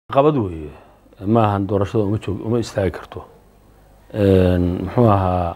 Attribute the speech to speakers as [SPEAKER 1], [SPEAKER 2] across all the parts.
[SPEAKER 1] qabad weeye ma ahan doorashada uma joog uma istaagi karto muxuu ahaa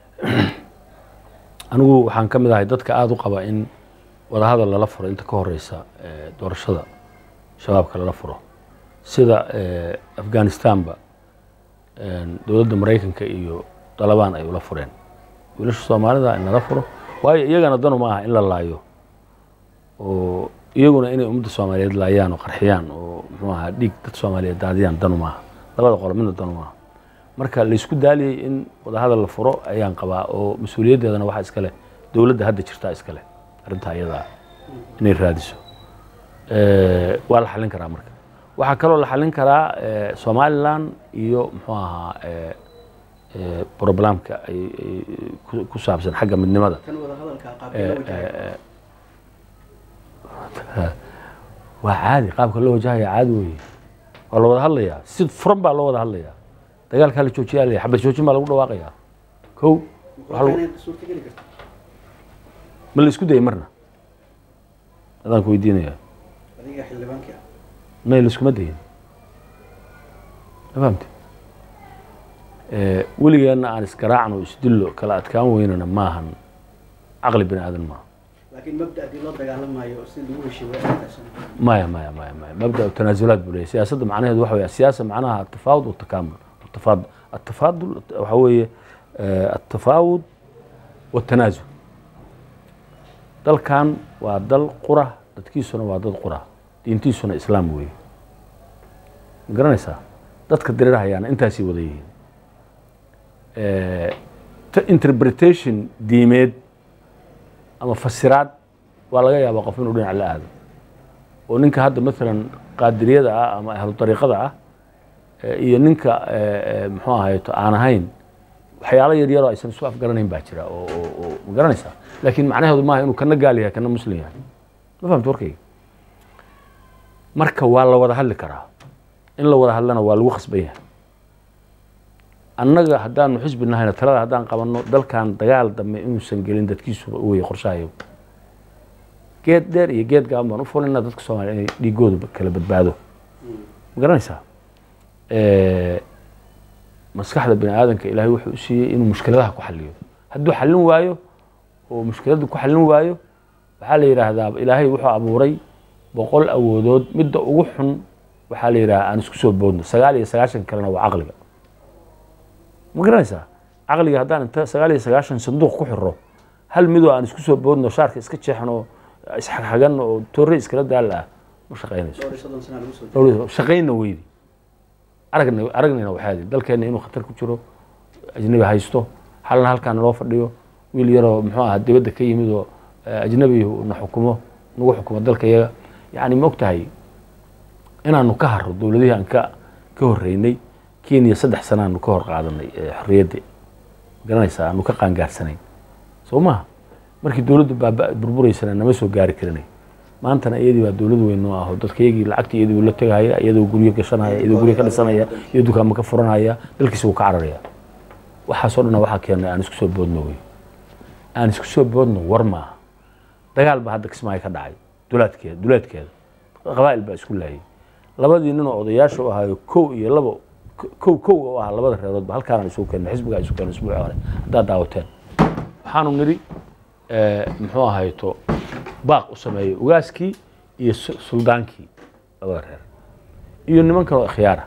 [SPEAKER 1] anigu waxaan ka mid ahay dadka aada u qaba in wadahadal lala furo inta ka horeysa doorashada shabaabka lala furo sida afghanistanba dowladda maraykanka iyo dalabaan ay ula fureen wiilasha soomaalida in lala furo waayo iyagana danu ma aha in la laayo oo iyaguna inay ummadda soomaaliyeed laayaan oo qarxiyaan oo muxuu ahaa dhiig dad soomaaliyeed daadiyaan danu maaha labada qolo midna danu maaha marka laysku daaliyey in wadahadal la furo ayaan qabaa oo mas-uuliyaddeedana waxaa iska leh dowladda hadda jirtaa iska leh arrintaa iyadaa inay raadiso waa la xallin karaa marka waxaa kaloo la xallin karaa somalilan iyo muxuu ahaa broblemka ay ku saabsan xagga midnimada waa caadi qaabka loo wajahaya caadi weeye waa la wada hadlayaa si furan baa loo wada hadlayaa dagaalkaa la joojiyaa la xabad joojin baa lagu dhawaaqayaa kow ma la isku dayay marna adaan ku weydiinaya may la iskuma dayin ma fahamte weligeenna aan isgaraacno isdillo kala adkaan weynana maahan caqli bini aadan maaha maya maya maya maya mabda tanaasulaad buu leeyahy siyaasadda macnaheedu waxa weya siyaasa macnaha atafaawud watakamul atafaad atafaadul waxa weeye atafaawud watanaasul dalkan waa dal qura dadkiisuna waa dad qura diintiisuna islaam weeye ma garanaysaa dadka dirirhayaana intaasay wada yihiin interpretation diimeed ama fasiraad waa laga yaabaa qof inuu dhinac la aado oo ninka hadda maalan qaadiriyada ah ama ahlu dariiqada ah iyo ninka muxuu ahayto aan ahayn waxyaalo yar yaroo aysan isu afgaranayn baa jira oo ma garanaysaa laakiin macnaheedu maaha inuu kana gaal yahay kana muslim yahay ma fahamta warkayga marka waa la wada hadli karaa in la wada hadlana waa lagu khasban yahay annaga haddaanu xisbi nahayna talada haddaan qabanno dalkan dagaal dambe inuusan gelin dadkiisuba weye qorshahayo geed dheer iyo geed gaaban baan u fulinaa dadka soomaliya inay dhiigooda kala badbaado ma garanaysaa maskaxda bini aadanka ilaahay wuxuu u siiyey inuu mushkiladaha ku xaliyo hadduu xallin waayo oo mushkiladda ku xallin waayo waxaa la yidhaahdaa ilaahay wuxuu abuuray boqol awoodood midda ugu xun waxaa la yidhahdaa aan isku soo boodno sagaal iyo sagaashan kalena waa caqliga ma garanaysaa caqliga haddaan inta sagaal iyo sagaashan sanduuq ku xiro hal midoo aan isku soo boodno shaarka iska jeexno isxagxagan oo toore iskala daal ah ma shaqaynayso shaqayna weydi aragna aragnayna waxaadi dalkeenna inuu khatar ku jiro ajnabi haysto halna halkaan loo fadhiyo wiil yaroo muxuu ahaa dibadda ka yimid oo ajnabi na xukumo nagu xukumo dalka yaga yacni ma og tahay inaanu ka haro dowladihii aan ka ka horreynay kenya saddex sana aanu ka hor qaadanay xorriyadda garanaysaa aanu ka qaangaarsanayn soo maha markii dowladdu baaba burburaysana nama soo gaari karinay maantana iyadii baa dowlad weyn noo aho dadka iyagii lacagtii iyadii uu la tegahaya iyadoo guryo gashanaya iyadoo guryo ka dhisanaya iyo dukaamo ka furanaya dalkiisa wuu ka cararaya waxaasoo dhanna waxaa keenay aan isku soo boodno wey aan isku soo boodno war maaha dagaal baa hadda kismaayo ka dhacay dulaadkeeda dulaadkeeda qabaa'il baa isku laayay labadii ninoo odayaasha u ahaayo kow iyo labo kow kow u ahaa labada reeroodba halkaanaan isugu keenay xisbigaa isu keenay isbuuci hore haddaad daawateen waxaanu nidhi muxuu ahayto baaq u sameeyey ugaaskii iyo suldaankii labada reer iyo niman kaloo khiyaara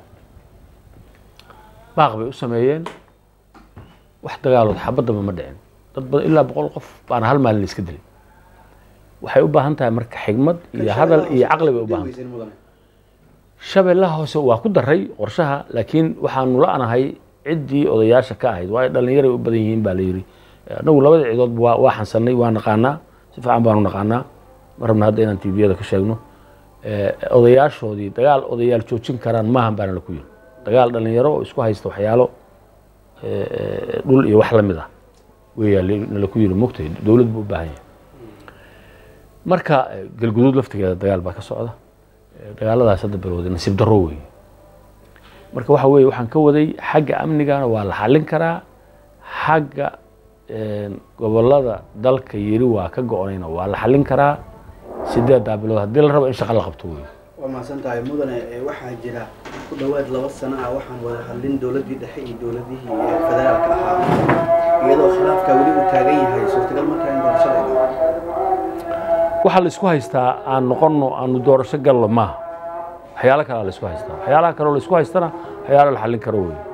[SPEAKER 1] baaq bay u sameeyeen wax dagaalood xabaddaba ma dhicin dad badan ilaa boqol qof baana hal maalin la iska dilay waxay u baahan tahay marka xigmad iyo hadal iyo caqli bay u baahan tahay shabeellaha hoose waa ku daray qorshaha laakiin waxaanu la-nahay ciddii odayaasha ka ahayd waayo dhallinyaray u badan yihiin baa la yidhi annagu labada cidoodba waa waa xansanay waa naqaanaa si fiican baanu naqaanaa ma rabna hadda inaan tviyada ka sheegno odayaashoodii dagaal odayaal joojin karaan maahan baana laku yiri dagaal dhallinyaro oo isku haysta waxyaalo dhul iyo wax la mid ah weyaa nalaku yiri mogtay dowlad buu u baahan yahay marka galguduud laftigeeda dagaal baa ka socda dagaaladaas hadda balwooday nasiib darro wey marka waxa weye waxaan ka waday xagga amnigana waa la xallin karaa xagga gobolada dalka yiri waa ka go-onayna waa la xallin karaa sideeddaa bilood haddii la rabo in shaqa la qabto wey
[SPEAKER 2] waa mahadsan tahay mudane ee waxaa jira ku dhowaad laba sano ah waxaan wada hadlin dowladdii dhexe iyo dowladihii ee federaalka ahaa iyadoo khilaafka weli uu taagan yahay suurtagal markaa in doorashada ay dhacdo
[SPEAKER 1] waxaa la isku haystaa aan noqonno aanu doorasho gallo maaha waxyaalo kalea la isku haystaa waxyaalaha kaleo la isku haystana waxyaalo la xallin karo wey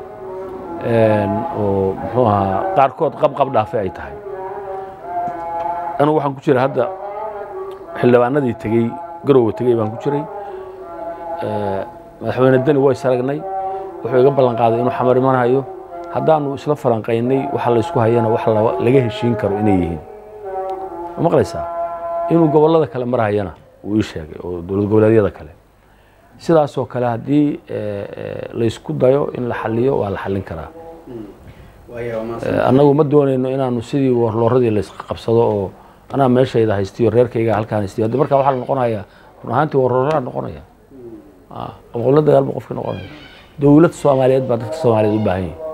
[SPEAKER 1] oo muxuu ahaa qaarkood qabqab dhaafe ay tahay anigu waxaan ku jira hadda xildhibaanadii tegey garowe tegey baan ku jiray madaxweyne deni way saragnay wuxuu iga ballan qaaday inuu xamar imanayo haddaanu isla falanqaynay waxa la isku hayana wax laga heshiin karo inay yihiin ma maqlaysaa inuu gobollada kale marhayana uu ii sheegay oo dowlad goboleedyada kale sidaasoo kale haddii laysku dayo in la xaliyo waa la xallin karaa
[SPEAKER 2] waaya waa mahadsan
[SPEAKER 1] annagu ma doonayno inaanu sidii warlooradii laysqabsado oo anaa meeshayda haystiyo reerkayga halkaan haystiyo haddi markaa waxaa la noqonayaa run ahaantii warlooraa noqonaya qobqobla dagaal buu qofka noqonaya dowlad soomaaliyeed baa dadka soomaaliyeed u baahan yahay